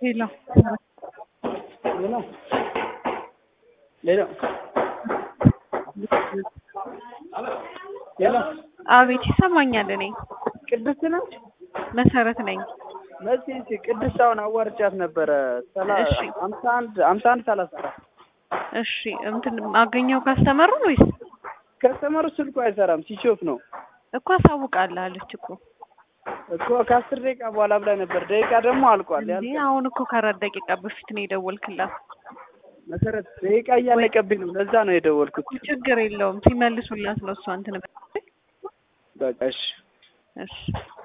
ሌላ ሌላ ሌላ ሌላ አቤት ይሰማኛል። እኔ ቅድስት ነች መሰረት ነኝ። መሲ ቅድስት አሁን አዋርቻት ነበረ ሰላ እሺ። ሀምሳ አንድ ሀምሳ አንድ ሰላሳ አራት እሺ እንትን አገኘው ካስተመሩ ወይስ ከስተመሩ ስልኩ አይሰራም ሲሾፍ ነው እኮ አሳውቃለሁ አለች እኮ እኮ ከአስር ደቂቃ በኋላ ብላ ነበር። ደቂቃ ደግሞ አልቋል። እንዴ አሁን እኮ ከአራት ደቂቃ በፊት ነው የደወልክላት። መሰረት ደቂቃ እያለቀብኝ ነው። ለዛ ነው የደወልኩት። ችግር የለውም ሲመልሱላት ነው እሷ እንትን በቃ እሺ እሺ